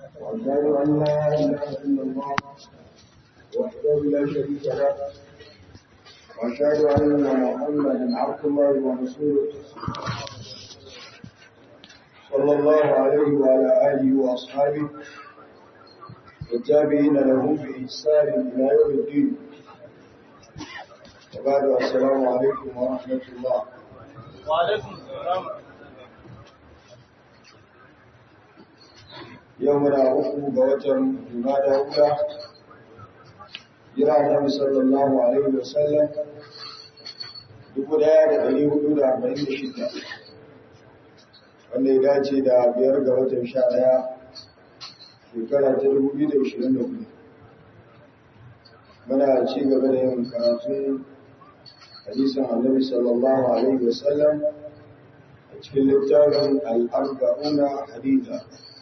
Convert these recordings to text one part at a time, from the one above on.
وأشهد أن لا إله إلا الله وحده لا شريك له وأشهد أن محمدا عبد الله ورسوله صلى الله عليه وعلى آله وأصحابه والتابعين لهم بإحسان إلى يوم الدين وبعد السلام عليكم ورحمة الله وعليكم السلام يومنا أخو بوتر جمادى أولى jira Annabi sallallahu alaihi wasallam dubu daya da dari hudu da arba'in da shida wanda ya dace da biyar ga watan sha daya shekara ta dubu biyu da ishirin da hudu muna ci gaba da yin karatun hadisin Annabi sallallahu alaihi wasallam a cikin littafin al'arba'una haditha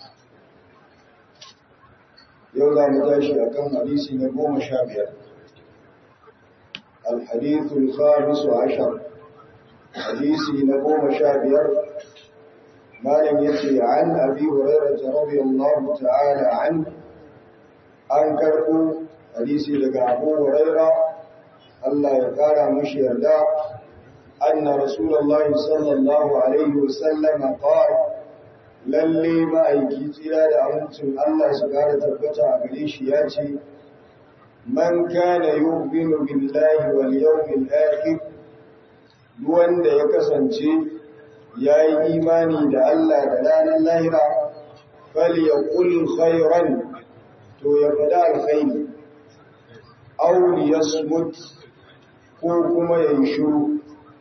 yau za mu tashi a kan hadisi na goma sha biyar alhadithul khamisu ashar hadisi na goma sha biyar malam ya ce an abi hurairah radiyallahu ta'ala an an karɓo hadisi daga abu hurairah Allah ya kara mashi yarda anna rasulullahi sallallahu alaihi wasallam qala lalle ma'aiki tsira da amincin Allah su kara tabbata a gare shi ya ce, Man kana yu'minu billahi wal yawmil akhir wanda ya kasance ya yi imani da Allah da ranar lahira falyaqul khairan to ya faɗa alkhairi aw liyasmut ko kuma ya yi shiru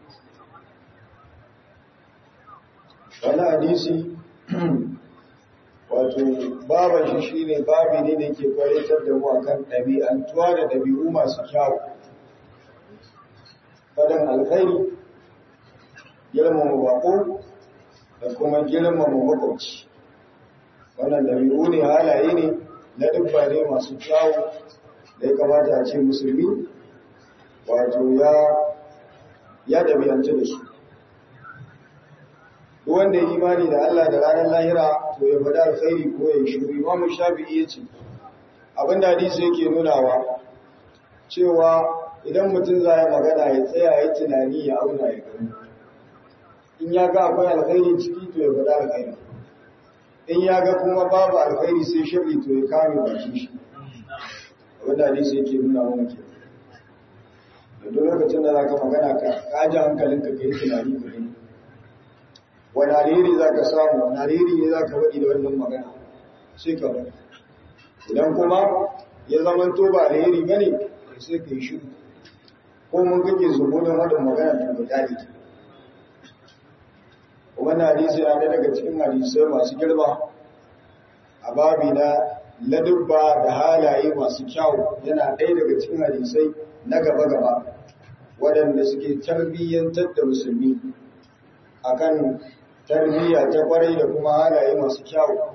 wani hadisi wato baban shi shine babi ne da ke kwaritar da mu akan ɗabi'antuwa da ɗabi'u masu kyawu fadan alkhairi girmama bako da kuma girmama makwabci wannan ɗabi'u ne halaye ne na dubba ne masu kyawu da ya kamata a ce musulmi wato ya ya ɗabi'antu da su wanda ya imani da Allah da ranar lahira to ya faɗa alkhairi ko ya shiru imamu shafi'i ya ce abinda hadisi yake nunawa cewa idan mutum za ya magana ya tsaya ya tunani ya auna ya gani in ya ga akwai alkhairi ciki to ya faɗa alkhairi in ya ga kuma babu alkhairi sai shirri to ya kame baki shi abinda hadisi yake nuna mana ke da duk lokacin da za ka magana ka kaji hankalinka ka yi tunani ka gani wani alheri za ka samu wani alheri ne za ka waɗi da wannan magana sai ka waɗi idan kuma ya zama to ba alheri ba ne sai ka yi shiru ko mun kake zumunin waɗin magana ta ga daɗi kuma na hadisi na daga cikin hadisai masu girma a babi na ladubba da halaye masu kyau yana ɗaya daga cikin hadisai na gaba-gaba waɗanda suke tarbiyyantar da musulmi akan tarbiyya ta kwarai da kuma halaye masu kyawu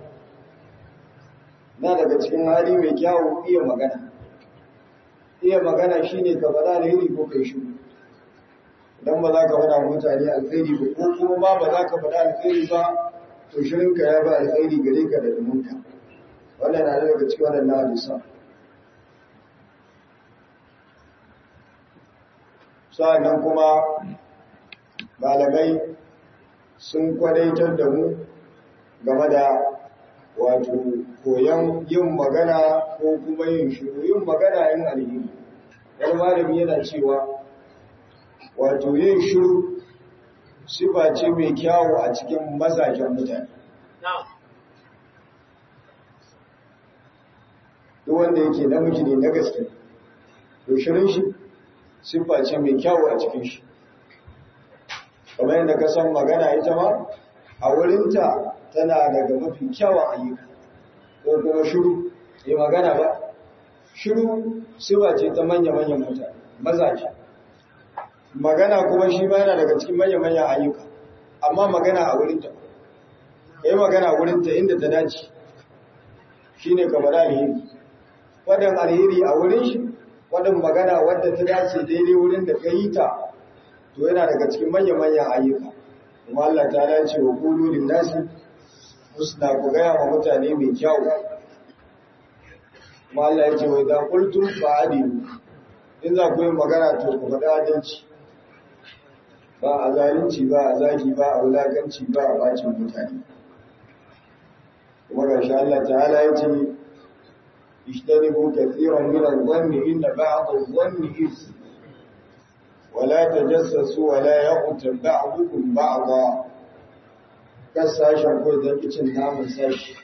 na daga cikin hali mai kyawu iya magana iya magana shine ka faɗa alheri ko kai shi idan ba za ka faɗa mutane alheri ba ko kuma ba ba za ka faɗa alheri ba to shirinka ya ba alheri gare ka da dumunka wannan na daga cikin waɗannan hadisa sa'annan kuma malamai sun kwadaitar da mu game da wato koyon yin magana ko kuma yin shiru yin magana yin alheri wani malami yana cewa wato yin shiru sifa ce mai kyawu a cikin mazajen mutane duk wanda yake namiji ne na gaske to shirin shi sifa ce mai kyawu a cikin shi kamar yadda ka san magana ita ma a wurinta tana daga mafi kyawun ayyuka ko kuma shiru yi magana ba shiru siba ce ta manya-manyan mutane mazaje magana kuma shi ma yana daga cikin manya-manyan ayyuka amma magana a wurinta ka yi magana a wurinta inda ta dace shi ne kamar alheri waɗin alheri a wurin shi waɗin magana wadda ta dace daidai wurin da ka yi ta to yana daga cikin manya-manyan ayyuka kuma Allah ta dace wa kulu lin nasi husna ku gaya wa mutane mai kyau kuma Allah ya ce wai da qultum fa'adilu in za ku yi magana to ku faɗa adalci ba a zalunci ba a zagi ba a wulakanci ba a bacin mutane kuma ga sha Allah ta'ala ya ce ishtanibu kathiran min adh-dhanni inna ba'd adh-dhanni ism ولا تجسسوا ولا يغتب بعضكم بعضا kan sashen ko da kicin namun sashi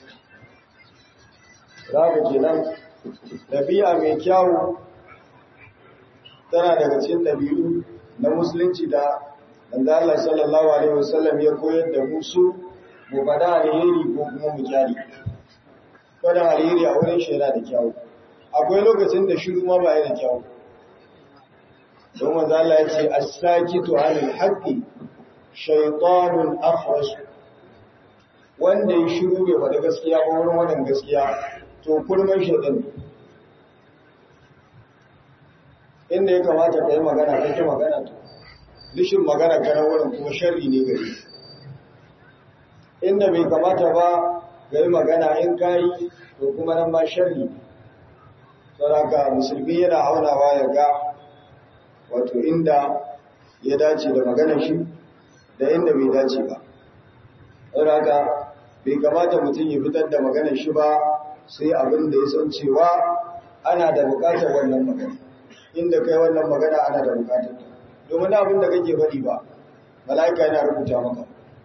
za ku kenan ɗabi'a mai kyawu tana daga cikin ɗabi'u na musulunci da wanda Allah sallallahu alaihi wasallam ya koyar da musu mu faɗa alheri ko kuma mu kyale faɗa alheri a wurin shaida da kyawu akwai lokacin da shiru ma ba da kyawu don wanda Allah ya ce as-sakitu 'anil haqqi shaytanun akhras wanda ya shiru bai faɗi gaskiya ba wurin wannan gaskiya to kurman shaytan inda ya kamata ka yi magana kake magana to rishin magana kana wurin kuma sharri ne gari inda bai kamata ba ga yi magana in kayi to kuma nan ma sharri saboda musulmi yana aunawa ya ga wato inda ya dace da maganar shi da inda bai dace ba saboda bai kamata mutum ya fitar da maganar shi ba sai abin da ya san cewa ana da bukatar wannan magana inda kai wannan magana ana da bukatar ta domin abin da kake faɗi ba mala'ika yana rubuta maka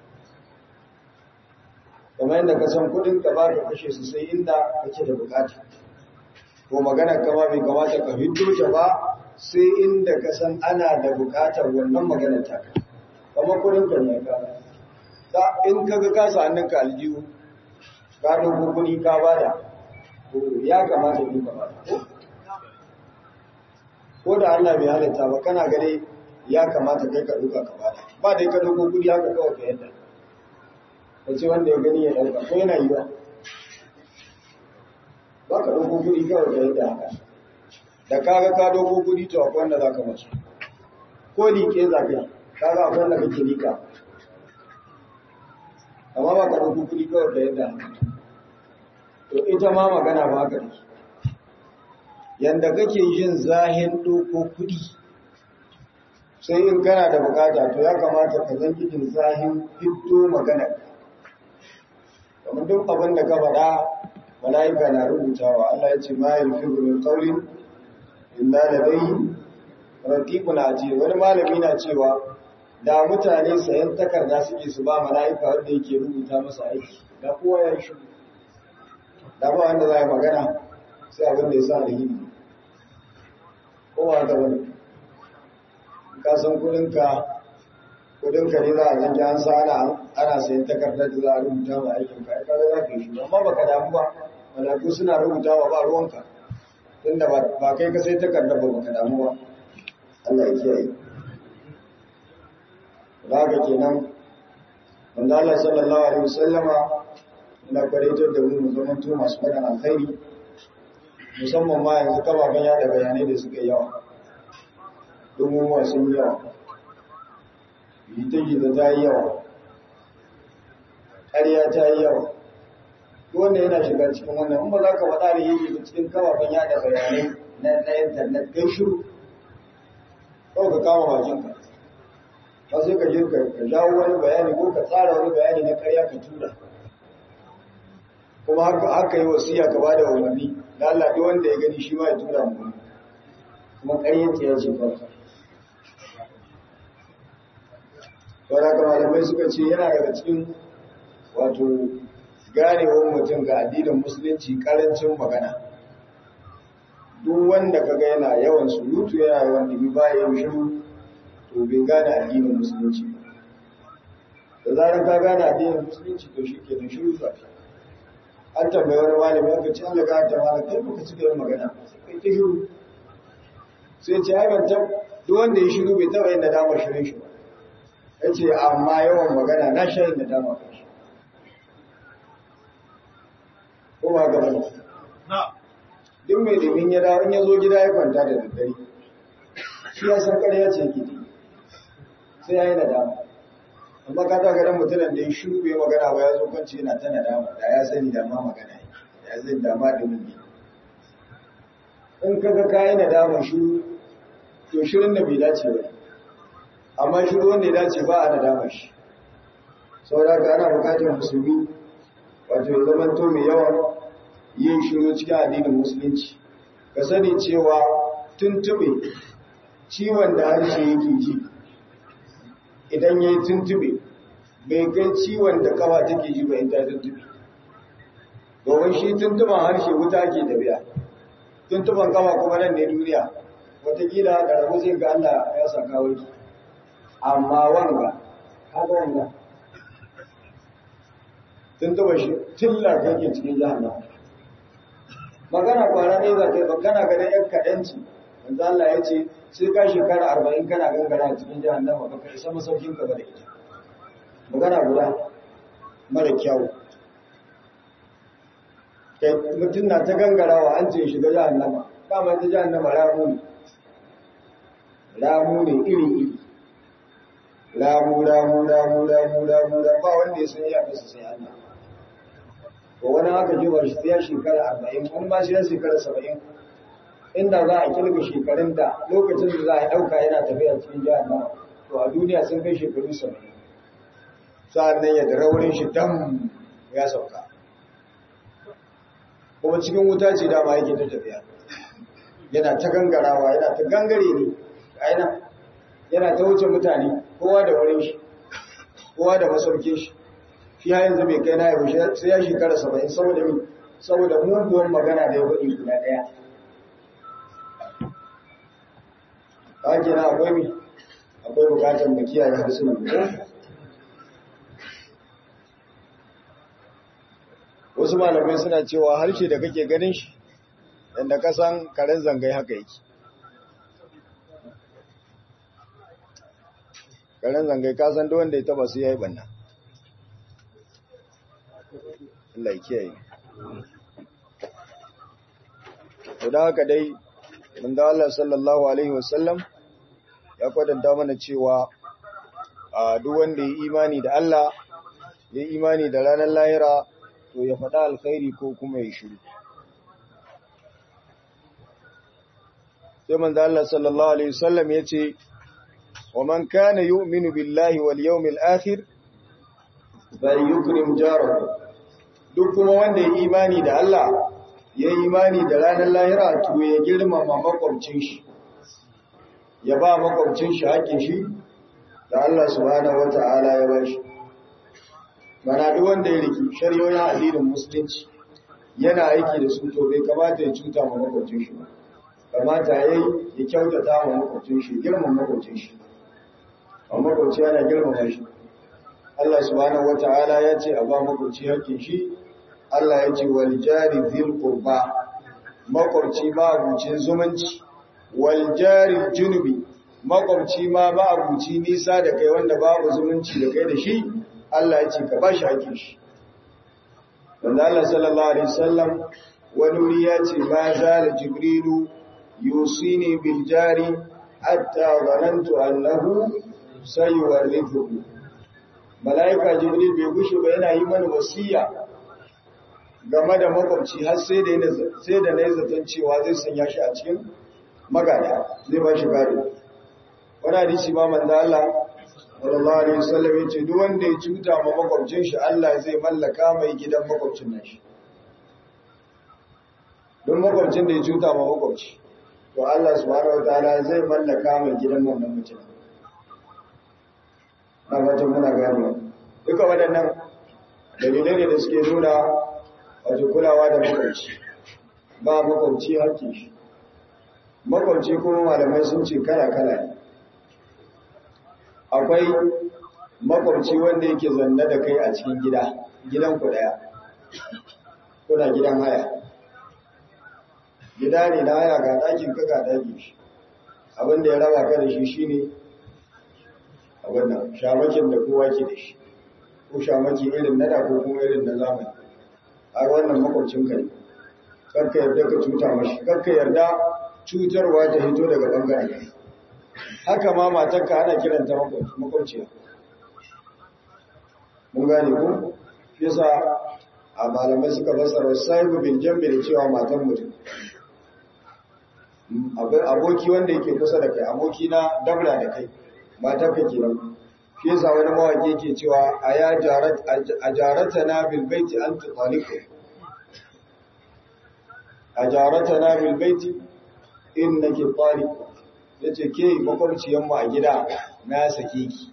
kamar yadda ka san kudin ka ba ka kashe su sai inda kake da bukata ko maganar kama bai kamata ka fito ta ba sai inda ka san ana da bukatar wannan maganar ta kamar kudin ka ne ka ta in ka ga kasa hannun ka aljihu ka dogo kudi ka bada to ya kamata ne ka bada ko da Allah bai halatta ba kana gare ya kamata kai ka duka ka bada ba dai ka dogo kudi haka kawai ka yadda ka ce wanda ya gani ya dauka ko yana yi ba ba ka dogo kudi kawai ka yadda haka da kaga ka dogo kudi to akwai wanda zaka mace ko liƙe za ka yi kaga akwai wanda kake liƙa amma ba ka dogo kudi kawai ka yadda haka to ita ma magana ba haka take yanda kake yin zahin doko kudi sai in kana da bukata to ya kamata ka zan cikin zahin fito magana kamar duk abin da ka faɗa mala'ika na rubutawa Allah ya ce ma yalfizu min qawlin illa ladayhi raqibun atid wani malami na cewa da mutane sayan takarda suke su ba mala'ika wanda yake rubuta masa aiki da kowa ya shi da ba wanda za magana sai abin da ya sa alheri kowa da wani ka san kudinka kudinka ne za a zanki an sa ana ana sayan takardar da za a rubuta ma aikin ka ka za ka yi shi amma baka damu ba malaiku suna rubutawa ba ruwanka tunda ba kai ka sai takardar ba baka damu ba Allah ya kiyaye da haka kenan wanda Allah sallallahu alaihi wasallama ina kwaraitar da mu mu zama masu faɗin alkhairi musamman ma yanzu kafafen yada bayanai da suka yawa dumumuwa sun yawa jita-jita ta yi yawa ƙarya ta yi yawa wanda yana shiga cikin wannan in ba za ka faɗa da yi cikin kafafen yada bayanai na intanet kai shiru kawai ka kama bakinka ba sai ka je ka jawo wani bayani ko ka tsara wani bayani na ƙarya ka tura kuma haka yi wasiya ka ba da umarni da Allah duk wanda ya gani shi ma ya tura mu kuma ƙaryar ya ce farko saboda ga malamai suka ce yana daga cikin wato ganewar mutum ga addinin musulunci karancin magana duk wanda kaga yana yawan surutu yana yawan dimi ba ya yi shiru to bai gane addinin musulunci da zarar ka gane addinin musulunci to shi ke da shiru zafi an tambayi wani malami aka ce Allah ga ta malami kai baka cika yin magana kai ta shiru sai ce ai ban tab duk wanda ya shiru bai taba yin nadama shirin shi ba yace amma yawan magana na shi yin nadama kan shi ko ba ga bane duk mai limin ya dawo in ya zo gida ya kwanta da daddare shi ya san ƙarya ce yake sai ya yi nadama amma ka ta ganin mutumin da ya shiru bai magana ba ya zo kwanci yana ta nadama da ya sani da ma magana ya zai dama da mun in kaga kayi nadama shiru to shirin da bai dace ba amma shiru wanda ya dace ba a nadama shi saboda ka ana bukatar musulmi wato ya zama to mai yawan yin shiru cikin addinin musulunci ka sani cewa tuntube ciwon da harshe yake ji idan ya yi tuntube bai kai ciwon da kafa take ji ba ta tuntube domin shi tuntuban harshe wuta ke tafiya tuntuban kafa kuma nan ne duniya watakila da rabu zai ga Allah ya saka warki amma wanga haka wanga tuntuban shi tilla kake cikin jahannama magana kwana ne za ta yi magana ganin yan kaɗanci yanzu Allah ya ce sai ka shekara arba'in kana gangara cikin jahannama ba ka isa masaukin ka ba da ita magana guda mara kyawu mutum na ta gangarawa an ce shiga jahannama dama ta jahannama ramu ne ramu ne iri iri ramu ramu ramu ramu ramu ba wanda ya san ya kasa sai Allah ko wani haka jibar shi ya shekara arba'in wani ba shi ya shekara saba'in inda za a kirga shekarun da lokacin da za a ɗauka yana tafiya cikin jahannama to a duniya sun kai shekaru saba'in sa'an nan ya da raurin shi dam ya sauka kuma cikin wuta ce dama yake ta tafiya yana ta gangarawa yana ta gangare ne aina yana ta wuce mutane kowa da wurin shi kowa da masaukin shi shi ha yanzu bai kai na yau sai ya shekara saba'in saboda mi saboda muguwan magana da ya faɗi guda ɗaya ta ke na akwai mi akwai bukatar mu kiyaye harsunan mu wasu malamai suna cewa harshe da kake ganin shi yadda ka san karen zangai haka yake karen zangai ka san wanda ya taba su yayi banna Allah ya kiyaye to da haka dai manzo Allah sallallahu alaihi wasallam ya kwadanta mana cewa a duk wanda ya imani da Allah ya imani da ranar lahira to ya faɗa alkhairi ko kuma ya shiru sai manzo Allah sallallahu alaihi wasallam yace wa man kana yu'minu billahi wal yawmil akhir falyukrim jarahu duk kuma wanda ya imani da Allah ya imani da ranar lahira to ya girmama makwabcin shi ya ba makwabcin shi haƙƙin shi da Allah subhanahu wata'ala ya ba shi mana duk wanda ya riki shari'o'in addinin musulunci yana aiki da su to bai kamata ya cuta ma makwabcin shi ba kamata yayi ya kyautata ma makwabcin shi girman makwabcin shi amma makwabci yana girmama shi Allah subhanahu wata'ala ya ce a ba makwabci haƙƙin shi Allah ya ce wal jari dhil qurba makwabci ma abucin zumunci wal jari junubi makwabci ma ba abuci nisa da kai wanda babu zumunci da kai da shi Allah ya ce ka ba shi haƙƙin shi wanda Allah sallallahu alaihi wasallam wani wuri ya ce ma zala jibrilu yusini bil jari hatta zanantu annahu sayuwarrithu malaika jibril bai gushe ba yana yi mana wasiya game da makwabci har sai da sai da nayi zaton cewa zai sanya shi a cikin magana zai ba shi gado wani hadisi ma manzo Allah sallallahu alaihi wasallam yace duk wanda ya cuta ma makwabcin shi Allah zai mallaka mai gidan makwabcin nashi don makwabcin da ya cuta ma makwabci to Allah subhanahu wataala zai mallaka mai gidan wannan mutum na fatan muna gani duka waɗannan dalilai ne da suke nuna wato kulawa da makwabci ba makwabci hakki shi makwabci kuma malamai sun ce kala-kala ne akwai makwabci wanda yake zanne da kai a cikin gida gidan ku daya kuna gidan haya gida ne na haya ga ɗakin ka ga ɗakin shi abinda ya raba ka da shi shine abin nan shamakin da kowa ke da shi ko shamaki irin na da ko kuma irin na zamani a wannan makwabcin ka ne kakka yarda ka cuta mashi kakka yarda cutarwa ta hito daga bangaren haka ma matarka ana kiranta makwabciya mun gane ko yasa a malamai suka fassara sahibu bil jambi da cewa matan mutum aboki wanda yake kusa da kai aboki na dabra da kai matar ka kenan shi yasa wani mawaki yake cewa a ya jarat a jarata na bil baiti an tutaliku a jarata na bil baiti innaki taliku yace ke makwabciyan mu a gida na sake ki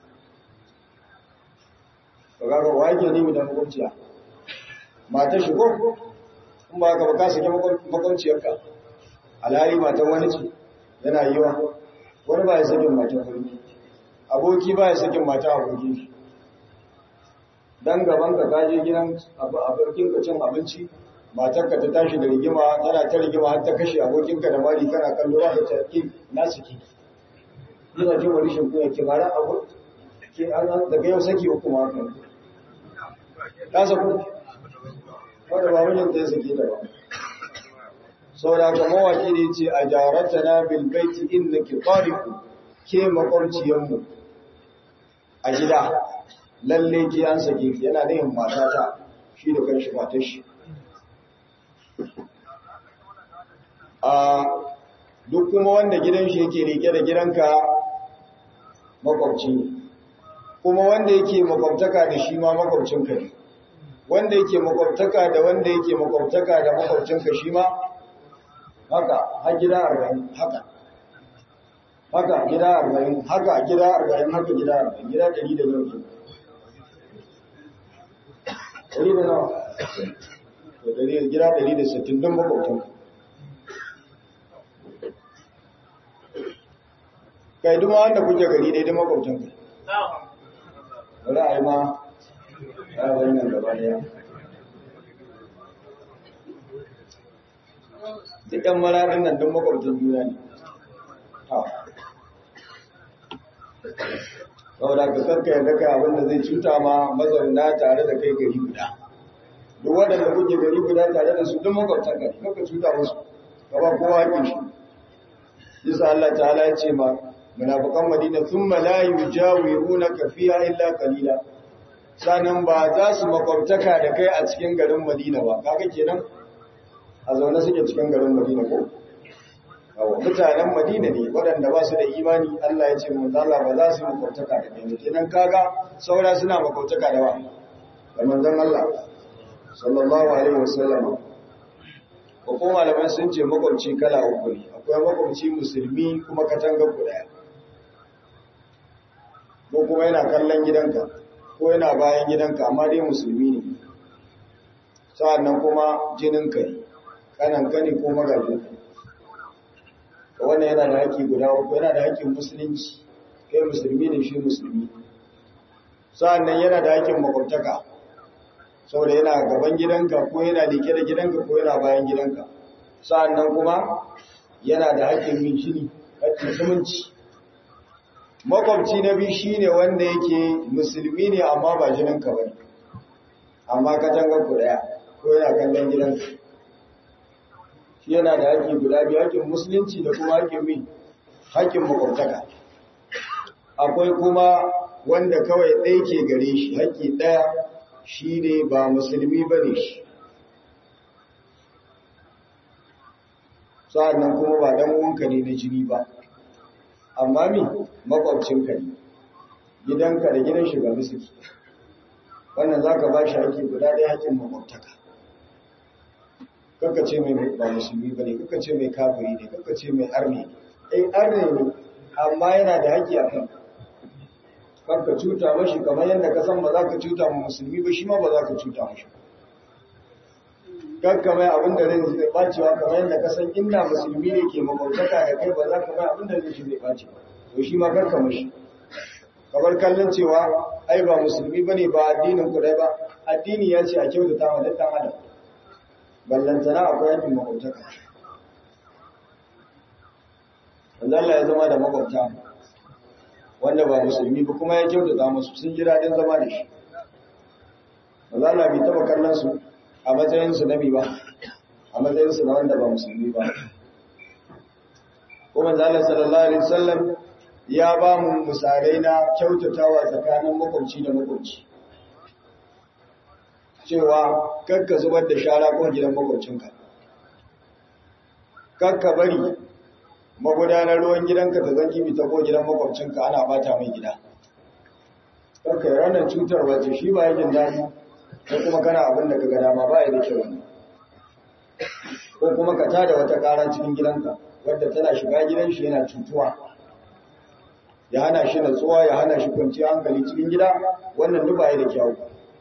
kaga wake ne da makwabciya mata shigo in ba ka ba ka sake makwabciyarka alhali matan wani ce yana yiwa wani ba ya sakin matan wani aboki ba ya sakin mata aboki dan gaban ka kaje gidan abokin ka cin abinci matar ka ta tashi da rigima tana ta rigima har ta kashe abokin ka da mari kana kallo ba ka ce na saki ina jin wani shin kuya ki mara abu ke an daga yau saki uku ma kan ta saku wanda ba mijin ta saki da ba saboda ka mawaki ne ce a jarata na bilbaiti inda ki tariku ke makwabciyanmu a gida lalle ki an sake ki yana da yin matata shi da kan shi matar shi a duk kuma wanda gidan shi yake rike da gidanka makwabci ne kuma wanda yake makwabtaka da shi ma makwabcinka ne wanda yake makwabtaka da wanda yake makwabtaka da makwabcinka shi ma haka har gida arba'in haka haka gida arba'in haka gida arba'in haka gida arba'in gida ɗari da nawa ɗari da nawa gida ɗari da sittin don makwabtan kai duma wanda kuke gari dai da makwabtan ku bari a yi ma a wannan gaba daya duk ɗan mararin nan don makwabtan juna ne saboda ka karka yadda kai abinda zai cuta ma mazauna tare da kai gari guda duk waɗanda kuke gari guda tare da su duk makwabtan gari kaka cuta musu ka ba kowa haƙin shi yasa Allah ta'ala ya ce ma munafiqan Madina thumma la yujawirunaka fiha illa qalila sanan ba za su makwabtaka da kai a cikin garin Madina ba kaga kenan a zaune suke cikin garin Madina ko Awa, mutanen Madina ne waɗanda ba su da imani Allah ya ce manzala ba za su yi makwabtaka da kai kenan kaga saura suna makwabtaka da wa da manzon Allah sallallahu alaihi wasallam ko kuma malaman sun ce makwabci kala uku ne akwai makwabci musulmi kuma katanga ku daya ko kuma yana kallon gidanka ko yana bayan gidanka amma dai musulmi ne sa'annan kuma jininka ne kananka ne ko magajinka wannan yana da haƙƙi guda uku yana da haƙƙin musulunci kai musulmi ne shi musulmi sa'annan yana da haƙƙin makwabtaka saboda yana gaban gidanka ko yana leke da gidanka ko yana bayan gidanka sa'annan kuma yana da haƙƙin yin shiri haƙƙin zumunci makwabci na biyu shine wanda yake musulmi ne amma ba jininka ba ne amma katangar ku ɗaya ko yana kallon gidanka shi yana da haƙƙi guda biyu haƙƙin musulunci da kuma haƙƙin min haƙƙin makwabtaka akwai kuma wanda kawai ɗaya ke gare shi haƙƙi ɗaya shi ne ba musulmi ba ne shi sa'annan kuma ba ɗan uwanka ne na jini ba amma mi makwabcinka ne gidanka da gidan shiga suke wannan za ka ba shi haƙƙi guda ɗaya haƙƙin makwabtaka kaka ce mai ba musulmi ba ne kaka ce mai kafiri ne kaka ce mai arne ne ai arne ne amma yana da haƙƙi a kan kanka cuta mashi kamar yadda ka san ba za ka cuta ma musulmi ba shi ma ba za ka cuta mashi kanka mai abin da rai zai bacewa kamar yadda ka san inda musulmi ne ke makwabtaka da kai ba za ka mai abin da zai shi zai bace ba to shi ma kanka mashi kamar kallon cewa ai ba musulmi ba ne ba addinin ku dai ba addini ya ce a kyautata wa dukkan adam ballantana akwai yankin makwabtaka wanda Allah ya zama da makwabta wanda ba musulmi ba kuma ya kyautata musu sun ji daɗin zama da shi wanda Allah bai taɓa kallon su a matsayinsu na ba a matsayinsu na wanda ba musulmi ba kuma zala sallallahu alaihi wasallam ya ba mu misalai na kyautatawa tsakanin makwabci da makwabci cewa kakka zubar da shara ko gidan makwabcinka kakka bari magudanar ruwan gidanka ta zanki bi ta ko gidan makwabcinka ana bata mai gida kakka yi ranar cutar wace shi ba yakin daɗi ko kuma kana abin da ka ga dama ba ya da kyau wani ko kuma ka tada wata ƙara cikin gidanka wadda tana shiga gidan shi yana cutuwa ya hana shi natsuwa ya hana shi kwanciyar hankali cikin gida wannan duk ba ya da kyau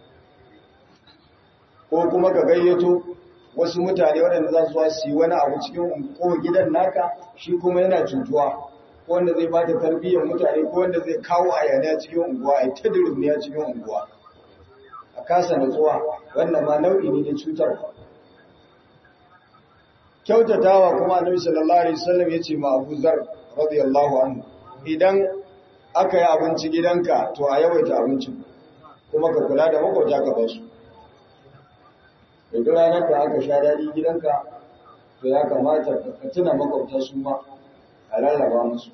ko kuma ka gayyato wasu mutane waɗanda za su su yi wani abu cikin ko gidan naka shi kuma yana cutuwa ko wanda zai bata tarbiyyar mutane ko wanda zai kawo ayaniya cikin unguwa a ta durmiya cikin unguwa a kasa natsuwa wannan ma nau'i ne na cutarwa kyautatawa kuma annabi sallallahu alaihi wasallam yace ma Abu Zar radiyallahu anhu idan aka yi abinci gidanka to a yawaita abincin kuma ka kula da makwabta ka basu duk ranar da aka sha daɗi gidanka to ya kamata ka tuna makwabta su ma a rarraba musu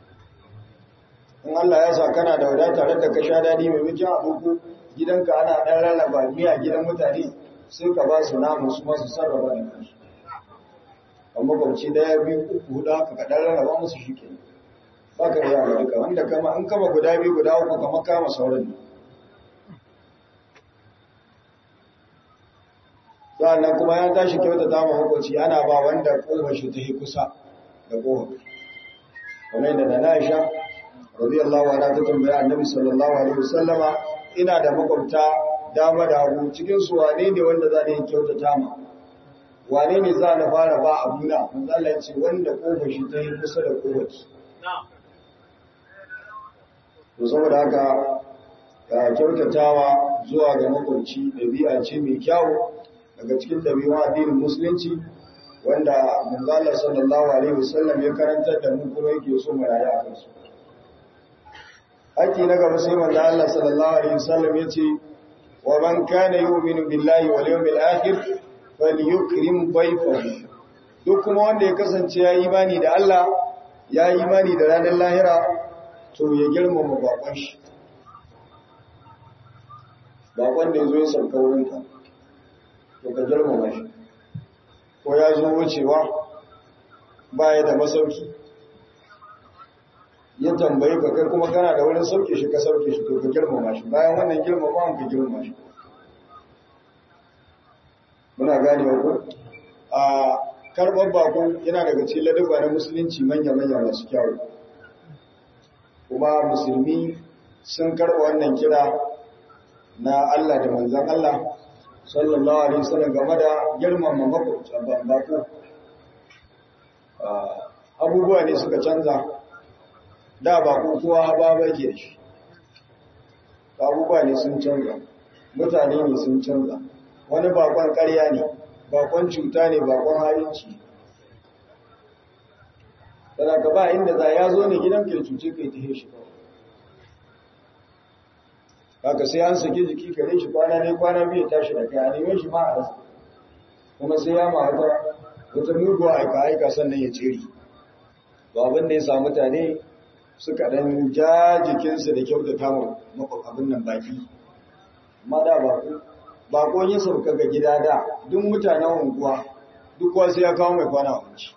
in Allah ya sa kana da wadata tare da ka sha daɗi mai mutum abubu gidanka ana ɗan rarraba miya gidan mutane sai ka ba su namu su masu sarrafa da kansu a makwabci daya biyu uku hudu haka ka ɗan rarraba musu shi ke ba ka yi yawa duka wanda kama an kama guda biyu guda uku kama kama sauran ne sa'annan kuma ya tashi kyauta ta makwabci ana ba wanda kofar shi ta yi kusa da kofar kamar yadda na Aisha radiyallahu anha ta tambaya Annabi sallallahu alaihi wasallama ina da makwabta dama da hagu cikin su wane ne wanda za ni kyautata ma wane ne za na fara ba abuna manzo Allah ya ce wanda kofar shi ta yi kusa da kofar to saboda haka kyautatawa zuwa ga makwabci ɗabi'a ce mai kyau daga cikin ɗabi'un addinin musulunci wanda manzala sallallahu alaihi wasallam ya karantar da mu kuma yake so mu rayu a kansu haƙi na gaba sai manzo Allah sallallahu alaihi wasallam ya ce wa man kana yu'minu billahi wal yawmil akhir falyukrim dayfahu duk kuma wanda ya kasance ya yi imani da Allah ya yi imani da ranar lahira to ya girmama bakon shi bakon da ya zo ya sauka wurinka to ka girmama shi ko ya zo wucewa baya da masauki ya tambayi ka kai kuma kana da wurin sauke shi ka sauke shi to ka girmama shi bayan wannan girmama ka girmama shi muna gane ku a karɓar bakon yana daga cikin ladaba na musulunci manya-manya masu kyawu kuma musulmi sun karɓa wannan kira na Allah da manzan Allah sallallahu alaihi wasallam game da girmama makwabta bako abubuwa ne suka canza da bako kowa ba ba ke da shi abubuwa ne sun canza mutane ne sun canza wani bakon ƙarya ne bakon cuta ne bakon halinci tana ka ba inda za ya zo ne gidan ka cuce ka yi ta shi ba haka sai an saki jiki kare shi kwana ne kwana biyu tashi da kai a neman shi ma a rasa kuma sai ya ma wata wata mugu aika aika sannan ya tsiri ba abin da ya sa mutane suka dan ja jikinsu da kyautata ma abin nan baki amma da bako bako ya sauka ga gida da duk mutanen unguwa duk wasu ya kawo mai kwana abinci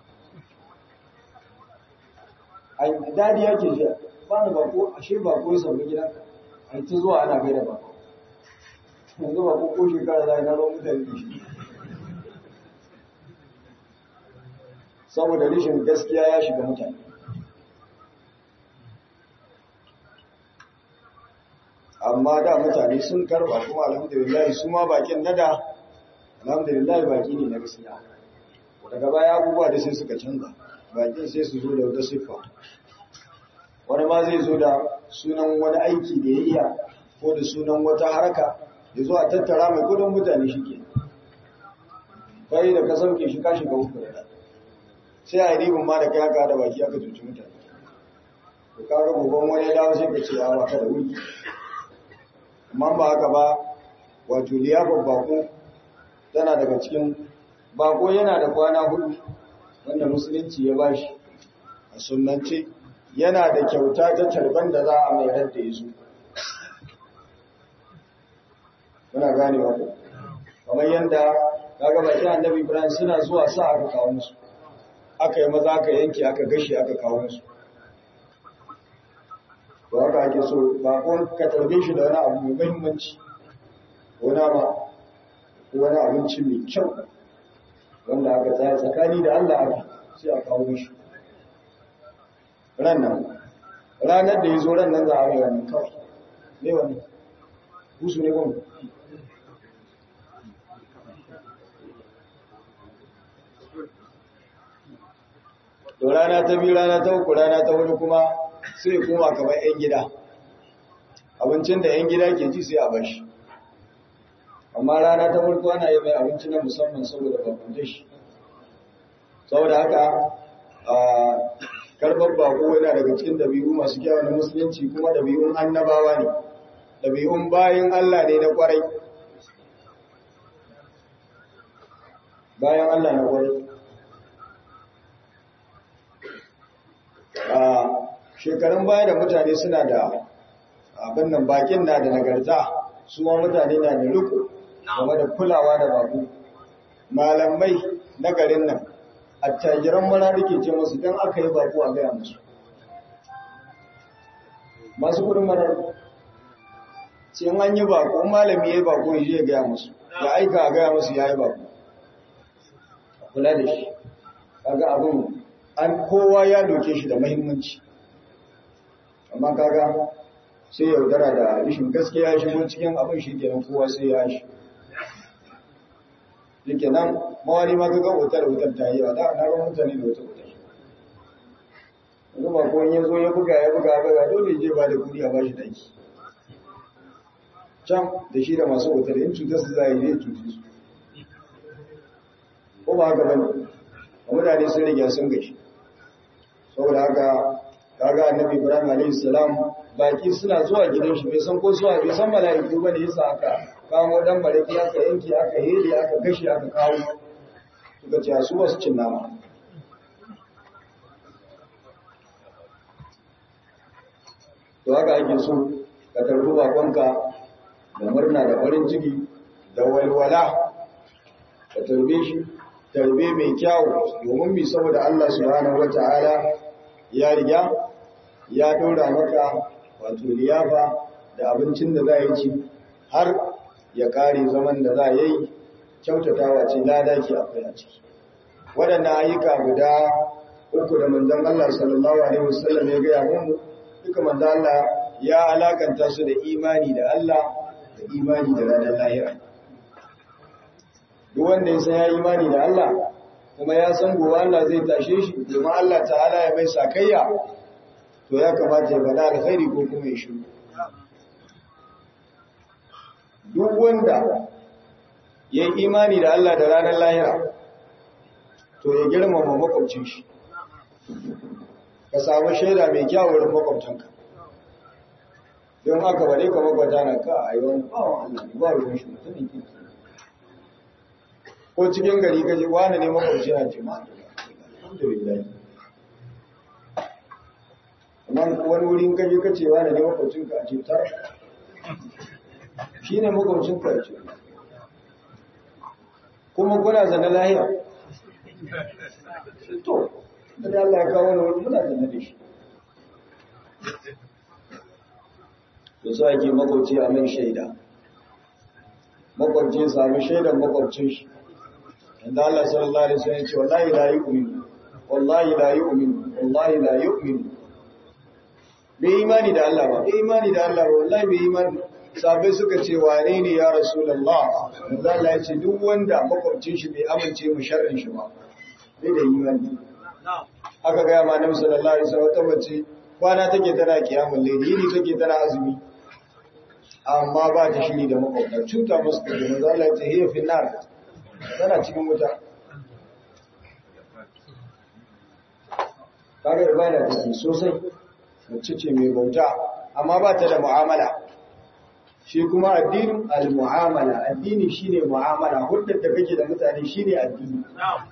a dadi yake ji ba ni bako ashe bako ya sauka gidanka a yi ta zuwa ana gaida ba yanzu ba ko shekara za a yi na ruwan mutane da shi saboda rishin gaskiya ya shiga mutane amma da mutane sun karba kuma alhamdulillah su ma bakin nada alhamdulillah baki ne na gaskiya daga baya abubuwa da sai suka canza bakin sai su zo da wata siffa wani ma zai zo da sunan wani aiki da ya iya ko da sunan wata haraka ya zo a tattara mai kudin mutane shi ke kai da ka sauke shi ka shiga uku da sai a yi ribin ma da kai haka da baki aka cuci mutane to ka ga gogon wani ya dawo sai ka ce a baka da wuri amma ba haka ba wato liyafar bako tana daga cikin bako yana da kwana hudu wanda musulunci ya bashi a sunnance yana da kyauta ta tarban da za a mai da ya zo muna gane wa kamar yadda kaga baki annabi Ibrahim suna zuwa sa aka kawo musu aka yi maza aka yanke aka gashi aka kawo musu to haka ake so ba ko ka tarbe shi da wani abu mai muhimmanci wani ma wani abinci mai kyau wanda aka tsaya tsakani da Allah aka sai a kawo mishi ranar ranar da ya zo ranar za a mai wannan kawai ne wani husu ne gwamna to rana ta biyu rana ta uku rana ta hudu kuma sai kuma kamar 'yan gida abincin da 'yan gida ke ji sai a bashi amma rana ta farko ana yi mai abinci na musamman saboda bakunta shi saboda haka a karɓar bako yana daga cikin dabi'u masu kyawun na musulunci kuma dabi'un annabawa ne dabi'un bayan Allah ne na kwarai bayan Allah na kwarai a shekarun baya da mutane suna da abin nan bakin na da nagarta su ma mutane na da riko game da kulawa da baku malamai na garin nan attajiran mara rike ce musu don aka yi baku a gaya musu masu kudin mara ce an yi baku malami ya yi baku ya je gaya musu ya aika a gaya musu ya yi baku kula da shi kaga abin an kowa ya doke shi da mahimmanci amma kaga sai yaudara da rishin gaskiya shigo cikin abin shi kenan kowa sai ya shi yake nan mawani ma kaga wutar wutar ta yi ba da na ran mutane da wutar wutar yanzu ba ko ya zo ya buga ya buga buga dole je ba da kudi a bashi daki can da shi da masu wutar in cutar su za a yi zai cuci su ko ba haka bane mutane sun riga sun gashi saboda haka kaga annabi ibrahim alayhi salam baki suna zuwa gidan shi bai san ko zuwa bai san mala'iku bane yasa aka kawo dan baraki aka yanke aka hede aka gashi aka kawo suka ce su ba su cin nama to haka ake so ka tarbi bakonka da murna da farin ciki da walwala ka tarbe shi tarbe mai kyau domin mi saboda Allah subhanahu wata'ala ya riga ya dora maka wato liyafa da abincin da za yi ci har ya kare zaman da za yi kyautatawa ce lada ke akwai a ciki waɗannan ayyuka guda uku da manzon Allah sallallahu alaihi wasallam ya gaya mu duka manzon Allah ya alakanta su da imani da Allah da imani da ranar lahira duk wanda ya san ya imani da Allah kuma ya san gobe Allah zai tashe shi domin Allah ta'ala ya mai sakayya to ya kamata ya faɗa alkhairi ko kuma ya shiru duk wanda ya yi imani da Allah da ranar lahira to ya girmama makwabcin shi ka samu shaida mai kyau wurin makwabtanka don haka bare ka makwabta na ka a yi wani bawon Allah ba ruwan shi mutumin kirki ko cikin gari kaji wani ne makwabci na jima alhamdulillah amma wani wurin kaji kace wani ne makwabcin ka a ce tar shi ne makwabcin ka a ce kuma kuna zana lahiya to da Allah ya kawo wani wurin muna zana da shi da su ake makwabci a mai shaida makwabci sami shaidan makwabcin shi inda Allah sallallahu alaihi wasallam ya ce wallahi la yu'minu wallahi la yu'minu wallahi la yu'minu bai imani da Allah ba bai imani da Allah ba wallahi bai imani sabai suka ce wane ne ya rasulullah inda Allah ya ce duk wanda makwabcin shi bai amince mu sharrin shi ba bai da imani aka ga ma Annabi sallallahu alaihi wasallam wata mace kwana take tana kiyamul layli yini take tana azumi amma ba ta shiri da makwabta cuta musu da manzo Allah ya ce hiya fi nar tana cikin wuta kaga ibada take sosai mace ce mai bauta amma ba ta da mu'amala shi kuma addinin al-mu'amala addini shine mu'amala hudda da kake da mutane shine addini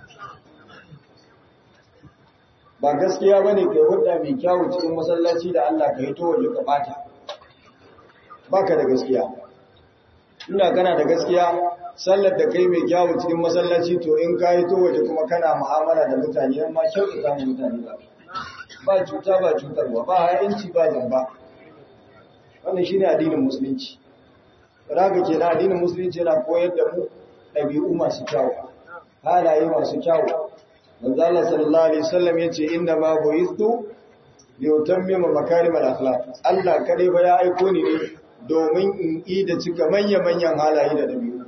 ba gaskiya bane kai hudda mai kyawu cikin masallaci da Allah ka yi to waje ka bata baka da gaskiya inda kana da gaskiya sallar da kai mai kyawu cikin masallaci to in ka yi to waje kuma kana mu'amala da mutane yan ma kyautata mu mutane ba ba cuta ba cutarwa ba ha'inci ba zamba wannan shine addinin musulunci raga ke na addinin musulunci yana koyar da mu ɗabi'u masu kyawu halaye masu kyawu manzo Allah sallallahu alaihi wasallam yace inna ma bu'istu li utammima makarim al-akhlaq Allah kadai ba ya aiko ni ne domin in yi da cika manya-manyan halaye da ɗabi'u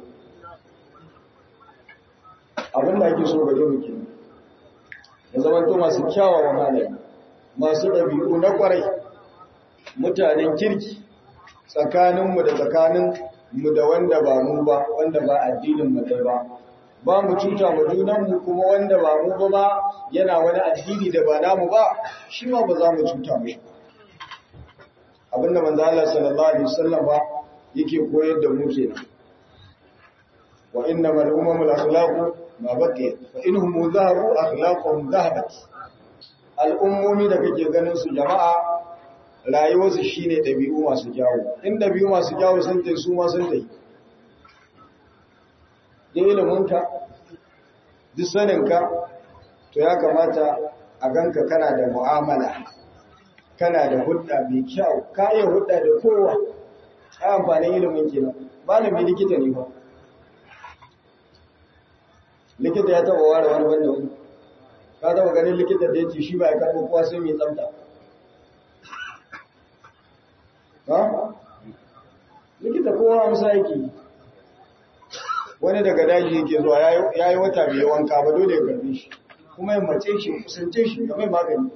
abin da ake so gare mu ke ya zamanto masu kyawawan halaye masu ɗabi'u na ƙwarai mutanen kirki tsakaninmu da tsakanin mu da wanda ba mu ba wanda ba addinin mu dai ba ba mu cuta mu junanmu kuma wanda ba mu ba ba yana wani addini da ba namu ba shi ma ba za mu cuta mu abinda manzo Allah sallallahu alaihi wasallam ba yake koyar da mu kenan wa innamal umamul akhlaqu ma baqiya fa inhum zahabu akhlaquhum zahabat al ummumi da kake ganin su jama'a rayuwarsu shine dabi'u masu kyawu in dabi'u masu kyawu sun tai su ma sun tai da iliminka duk saninka to ya kamata a ganka kana da mu'amala kana da hudda mai kyau ka iya hudda da kowa a amfanin ilimin kenan malami likita ne ba likita ya taba ware wani wanda wani ka taba ganin likita da ya ce shi ba ya karɓo kowa sai mai tsafta ha likita kowa amsa yake wani daga daji yake zuwa ya yi wata bai wanka ba dole ya karbe shi kuma ya mace shi kusance shi ga mai magani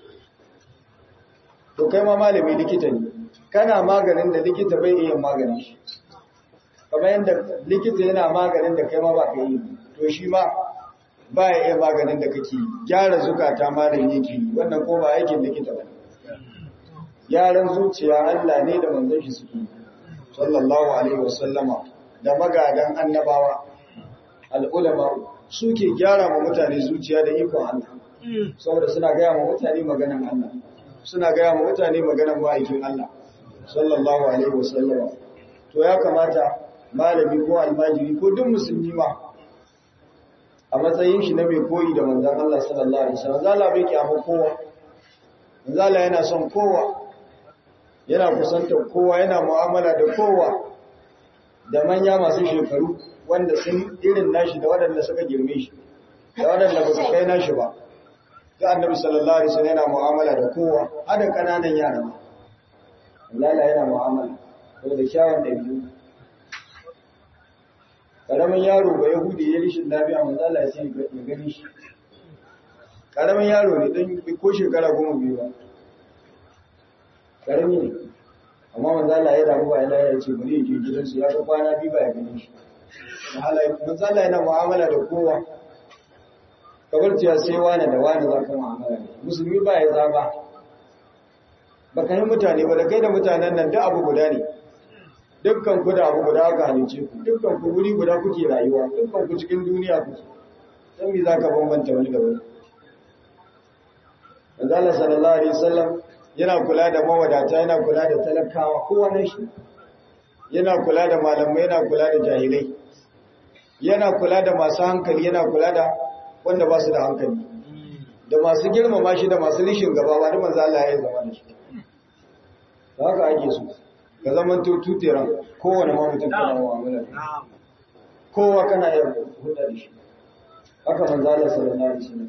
to kai ma malami likita ne kana maganin da likita bai iya maganin shi kamar yadda likita yana maganin da kai ma ba ka yi to shi ma ba ya iya maganin da kake gyara zukata malami yake yi wannan ko ba aikin likita ba gyaran zuciya Allah ne da manzon shi suke sallallahu alaihi wasallama da magadan annabawa al'ulama suke gyara ma mutane zuciya da ikon Allah saboda suna gaya ma mutane maganan Allah suna gaya ma mutane maganan ma'aikin Allah sallallahu alaihi wasallam to ya kamata malami ko almajiri ko duk musulmi ma a matsayin shi na mai koyi da manzon Allah sallallahu alaihi wasallam zalla bai kiyama kowa zalla yana son kowa yana kusantar kowa yana mu'amala da kowa da manya masu shekaru wanda sun irin nashi da waɗanda suka girme shi da waɗanda ba su kai nashi ba ga annabi sallallahu alaihi wasallam yana mu'amala da kowa har da kananan yara ma Allah yana mu'amala saboda kyawun dabi'u karamin yaro ba yahudi ya rishin lafiya manzo Allah ya ce ya gani shi karamin yaro ne dan ko shekara goma biyu ba karami ne amma manzo Allah ya damu ba yana ya ce bari ya je gidansu ya ga kwana biyu ba ya gani shi halaye manzo Allah yana mu'amala da kowa kamar cewa sai wani da wani za ka mu'amala da musulmi ba ya zaba ba ka yi mutane ba da kai da mutanen nan duk abu guda ne dukkan ku da abu guda aka halice ku dukkan ku wuri guda kuke rayuwa dukkan ku cikin duniya kuke dan me zaka bambanta wani da wani manzo Allah sallallahu alaihi wasallam yana kula da mawadata yana kula da talakawa kowa ne shi yana kula da malamai yana kula da jahilai yana kula da masu hankali yana kula da wanda ba su da hankali da masu girmama shi da masu rishin gaba ba da manzo Allah ya zama da shi da haka ake so ka zaman tututeran kowane ma mutum kana mu'amala kowa kana yin hulɗa da shi haka manzo Allah sallallahu alaihi wasallam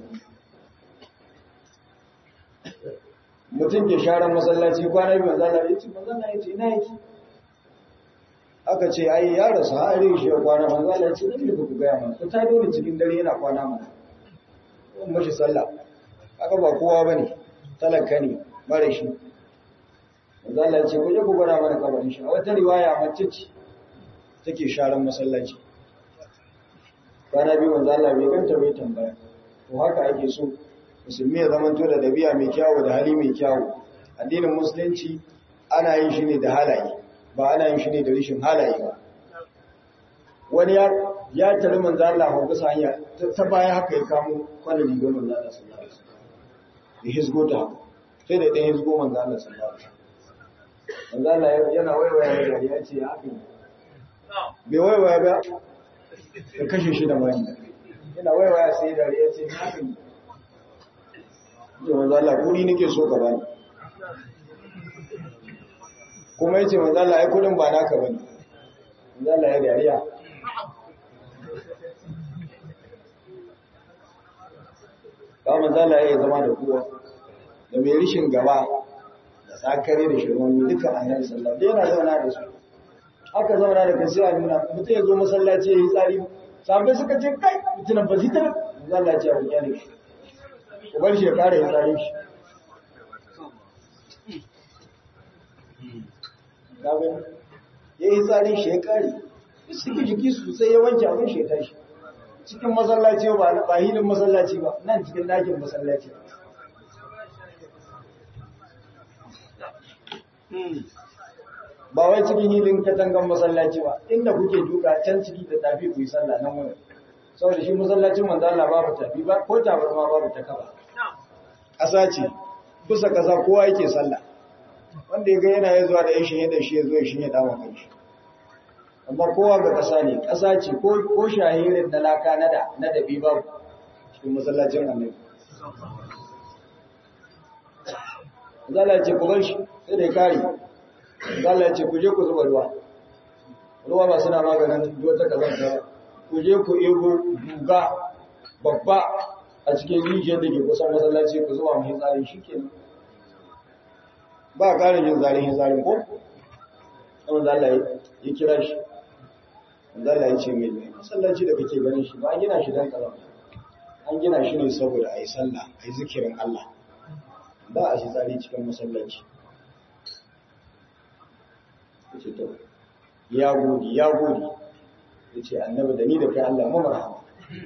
mutum ke sharan masallaci kwana biyu manzo Allah ya ce manzo Allah ya ce ina yake aka ce ai ya rasu har rin shi ya kwana manzo Allah ya ce dan da ku gaya mana ku ta dole cikin dare yana kwana mana kun mashi sallah aka ba kowa bane talaka ne mare shi manzo Allah ya ce ku je ku gwada mana kabarin shi a wata riwaya mace ce take sharan masallaci kwana biyu manzo Allah bai ganta bai tambaya to haka ake so musulmi ya zama to da dabi'a mai kyawu da hali mai kyawu addinin musulunci ana yin shi ne da halaye ba ana yin shi ne da rishin halaye ba wani ya ya tare manzo Allah ko kusa hanya ta baya haka ya kamo kwanan rigar manzo Allah sallallahu alaihi wasallam ya hisgo ta sai da dan hisgo manzo Allah sallallahu alaihi wasallam manzo Allah yana waiwaya ya ce haka bai waiwaya ba da kashe shi da mani yana waiwaya sai da ya ce na kan yi manzo Allah kudi nake so ka bani kuma yace manzo Allah ai kudin ba naka bane manzo Allah ya dariya ba manzo Allah ya zama da kowa da mai rishin gaba da sakare da shirman duka annabi sallallahu alaihi wasallam yana zauna da su aka zauna da kasi a nuna mutum ya zo masallaci ya yi tsari sabai suka ce kai mutunan ba zita manzo Allah ya ce a kyale shi ku bar shi ya kare ya tsare shi ya yi tsari shi ya kare suke jiki sosai ya wanke abin shi ya tashi cikin masallaci ba ba hilin masallaci ba nan cikin ɗakin masallaci ba wai cikin hilin katangan masallaci ba inda kuke duka can ciki da tafi ku yi sallah nan wani saboda shi masallacin manzo Allah babu tafi ba ko tabarma babu ta kaba ƙasa ce kusa ƙasa kowa yake sallah wanda ya ga yana ya zuwa da ya shi da shi ya zo ya shi ya dama kan shi amma kowa ga ƙasa ne ƙasa ce ko shahirin na laka na da na dabi babu cikin masallacin annabi Zala ce ku bar shi sai da ya kare Zala ce ku je ku zuba ruwa ruwa ba suna maganin wata kazanta ku je ku ego guga babba a cikin rijiyar da ke kusan masallaci ku zuba mai tsarin shi ke ba ƙarin yin zarin yin zarin ko? wanda Allah ya kira shi wanda Allah ya ce mai mai masallaci da kake ganin shi ba an gina shi don kaza an gina shi ne saboda a yi sallah a yi zikirin Allah ba a shi tsari cikin masallaci ya ce to ya gode ya gode ya ce annabi da ni da kai Allah mu marhama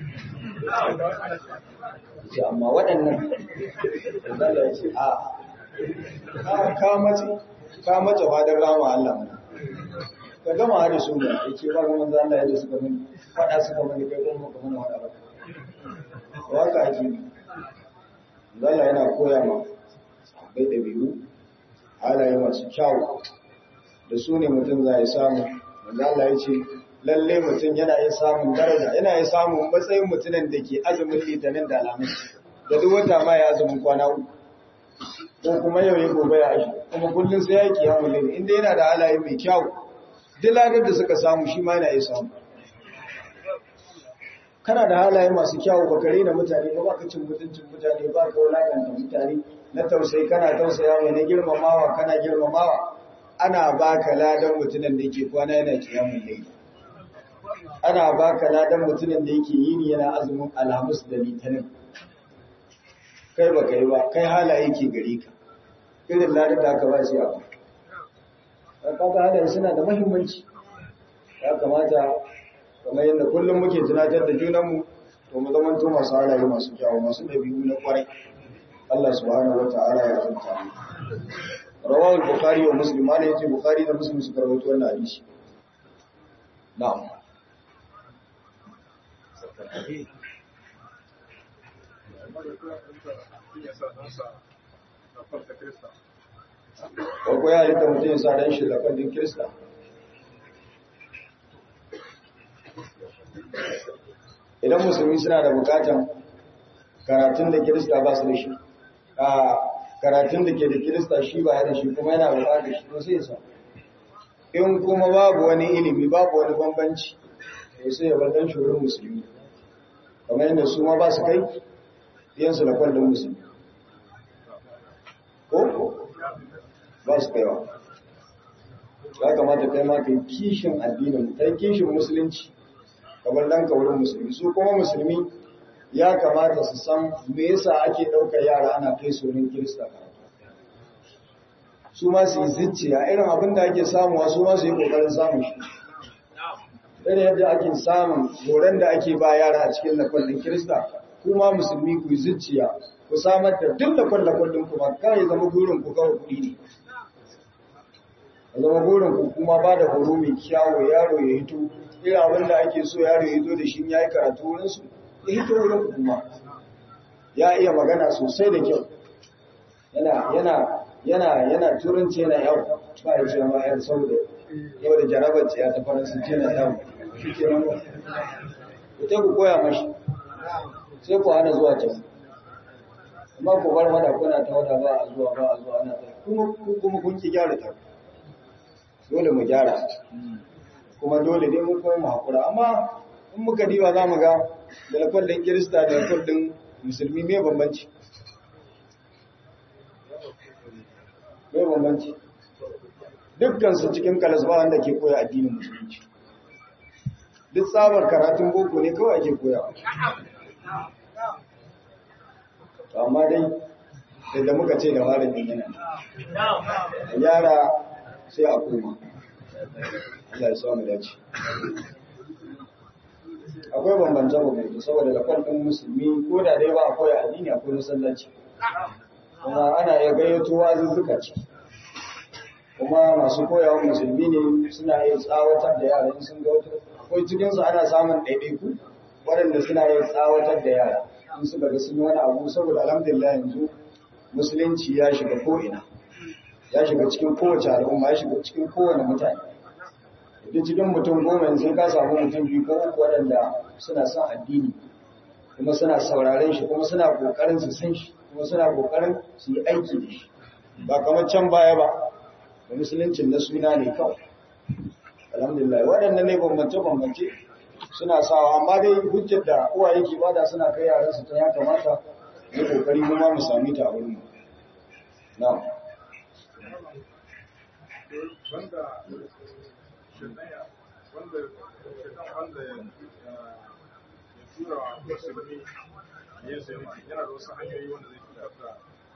ce amma waɗannan Allah ya ce a ka mace ka mace fadar rama Allah mu ka gama da su ne ya ce ba ga manzo Allah yadda suka mani fada suka mani kai kuma ka mana wada ba waka ake Allah yana koya ma sahabbai da biyu halaye masu kyau da su ne mutum za ya samu manzo Allah ya ce lalle mutum yana yin samun daraja yana yin samun matsayin mutumin da ke azumin litinin da alamun da duk wata ma ya azumin kwana uku ko kuma yau ya gobe ya shi kuma kullum sai ya kiya mulin inda yana da halaye mai kyau duk ladar da suka samu shi ma yana yin samu kana da halaye masu kyau ba kare da mutane ba ka cin mutuncin mutane ba ka wulakanta mutane na tausayi kana tausaya mai na girmamawa kana girmamawa ana baka ladan mutumin da yake kwana yana kiyamun laili ana baka ladan mutumin da yake yini yana azumin alhamis da litinin kai ba kai ba kai halaye ke gare ka irin ladan da aka ba shi abu kaga halaye suna da muhimmanci ya kamata kamar yadda kullum muke tunatar da junanmu to mu zama to masu halaye masu kyawu masu dabi'u na kwarai Allah subhanahu wata'ala ya zanta mu rawahu al-bukhari wa muslim ma yace bukhari da muslim suka rawaito wannan hadisi na'am ko ya halitta mutum ya sa dan shi da kwandin kirista idan musulmi suna da bukatan karatun da kirista ba su da shi a karatun da ke da kirista shi ba ya da shi kuma yana bukatar shi to sai ya sa in kuma babu wani ilimi babu wani bambanci to sai ya bar dan shugaban musulmi kamar yadda su ma ba su kai yansu da kwallon musulmi ko ba su kaiwa ya kamata kai ma kai kishin addinin kai kishin musulunci kamar dan kaurin musulmi su kuma musulmi ya kamata su san me yasa ake ɗaukar yara ana kai su wurin kirista su ma su yi zicciya irin abin da ake samuwa su ma su yi ƙoƙarin samun shi irin yadda ake samun horon da ake ba yara a cikin lakwallin kirista kuma musulmi ku yi zicciya ku samar da duk lakwallin kuma kawai zama gurin ku kawai kuɗi ne zama burin ku kuma ba da horo mai kyawo yaro ya hito irin abin da ake so yaro ya hito da shi ya yi karatu wurinsu ya hito wurin ku kuma ya iya magana sosai da kyau yana yana yana yana turanci yana yau ba ya ce ma yar saboda yau da jarabar ya ta faransanci na samu shi ke nan ku ta ku koya mashi sai ku hana zuwa can amma ku bar wada kuna ta wada ba a zuwa ba a zuwa ana ta kuma kuma kun ki gyara ta dole mu gyara kuma dole ne mu kuma mu hakura amma in muka diba za mu ga da lafal din kirista da lafal din musulmi me bambanci me bambanci dukkan su cikin kalas ba wanda ke koya addinin musulunci duk tsabar karatun boko ne kawai ake koya amma dai da muka ce da malamin yana yara sai a koma Allah ya samu dace akwai bambance bambance saboda lafal ɗin musulmi ko da dai ba akwai addini akwai masallaci kuma ana iya gayyato wazuzzuka ciki kuma masu koyawa musulmi ne suna yin tsawatar da yara in sun ga wata akwai cikinsu ana samun ɗaiɗaiku waɗanda suna yin tsawatar da yara in suka ga sun yi wani abu saboda alhamdulillah yanzu musulunci ya shiga ko'ina ya shiga cikin kowace al'umma ya shiga cikin kowane mutane duk cikin mutum goma sai ka samu mutum biyu ko uku waɗanda suna son addini kuma suna sauraren shi kuma suna ƙoƙarin su san shi kuma suna ƙoƙarin su yi aiki da shi ba kamar can baya ba da musuluncin na suna ne kawai alhamdulillah waɗannan ne bambance-bambance suna sawa amma dai hujjar da uwa yake bada suna kai yaran su ta ya kamata mu kokari mu ma mu sami ta a wurin mu na'am wanda shidaya wanda shidan wanda ya tura wa musulmi ya zai yana da wasu hanyoyi wanda zai fitar da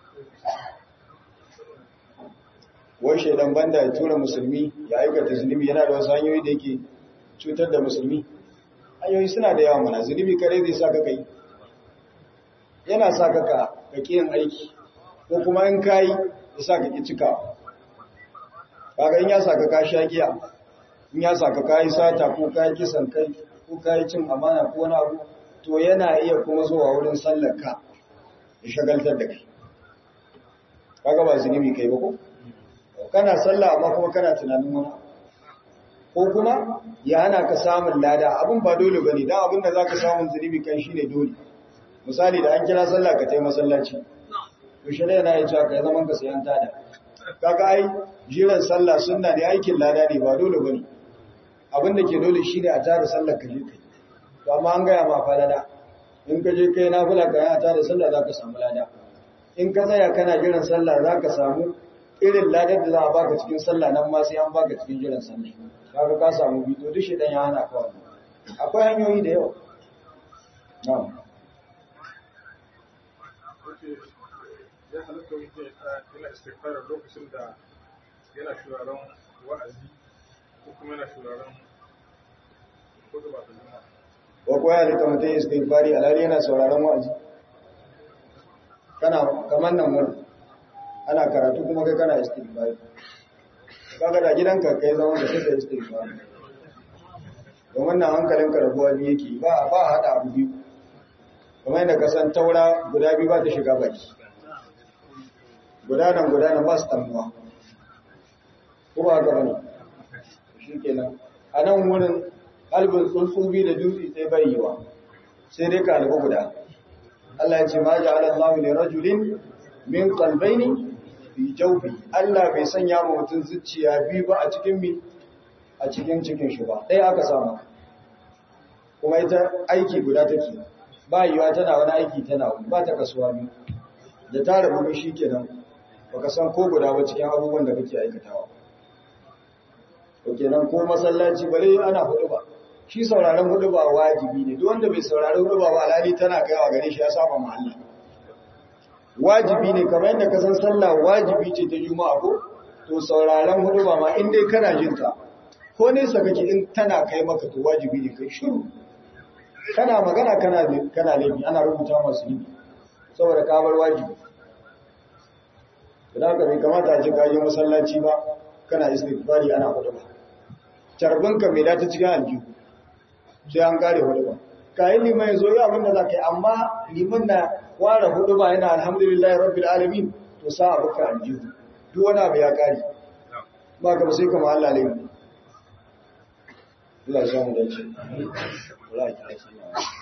wai shaidan banda ya tura musulmi ya aikata zunubi yana da wasu hanyoyi da yake cutar da musulmi hanyoyi suna da yawa mana zunubi kare zai sa ka kai yana sa ka ka yin aiki ko kuma in kayi ya sa ka ki cika kaga in ya sa ka ka sha giya in ya sa ka kayi sata ko kayi kisan kai ko kayi cin amana ko wani abu to yana iya kuma zuwa wurin sallar ka ya shagaltar da kai kaga ba zunubi kai ba ko kana sallah amma kuma kana tunanin wani ko kuma ya hana ka samun lada abin ba dole ba ne don abin da za ka samun zunubi kan shi ne dole misali da an kira sallah ka tai masallaci yaushe ne yana yi cewa ka yi zaman ka sayan tada kaga ai jiran sallah sunna ne aikin lada ne ba dole ba ne abin da ke dole shi ne a tara sallah ka je kai to amma an gaya ma fa lada in ka je kai nafila ka yana tara sallah za ka samu lada in ka tsaya kana jiran sallah za ka samu irin ladar da za a baka cikin sallah nan ma sai an baka cikin jiran sallah kaga ka samu bito duk shi dan ya hana ka wannan akwai hanyoyi da yawa na'am wace ya halatta mutum ya tsaya yana istighfar lokacin da yana shuraren wa'azi ko kuma yana shuraren kudu ba ta juma'a ko ko ya rika mutum istighfari alhali yana sauraron wa'azi kana kamar nan wurin ana karatu kuma kai kana istighfari kaga da gidanka kai zaman da sai istighfari don wannan hankalin karabuwa biyu yake ba ba hada abu biyu kamar yadda ka san taura guda biyu ba ta shiga baki guda nan guda nan ba su tamuwa ko ba ga bane shikenan a nan wurin albin tsuntsu biyu da dutse sai bai yiwa sai dai ka albu guda Allah ya ce ma ja'ala Allahu li rajulin min qalbayni fi jawfi Allah bai sanya ma mutum zuciya biyu ba a cikin mi a cikin cikin shi ba ɗaya aka samu kuma ita aiki guda take ba yiwa tana wani aiki tana wani ba ta kasuwa biyu da ta rabu shi kenan baka san ko guda ba cikin abubuwan da kake aikatawa to kenan ko masallaci bare ana hudu ba shi sauraron hudu ba wajibi ne duk wanda bai saurari hudu ba alhali tana kaiwa gare shi ya saba ma Allah wajibi ne kamar yadda ka san sallah wajibi ce ta juma'a ko to sauraron hudu ba ma in dai kana jin ta ko nesa kake in tana kai maka to wajibi ne kai shiru kana magana kana kana laifi ana rubuta masu yi saboda ka bar wajibi idan ka bai kamata a ce ka yi masallaci ba kana istighfari ana hudu ba carbinka mai dace cikin aljihu sai an kare hudu ba kayan liman ya zo yi abinda za ka yi amma liman na ware hudu ba yana alhamdulillah rabbil alamin to sa abu ka aljihu duk wani abu ya kare ba ka ba sai kama Allah laifi Allah ya samu dace Wala ki da sallah.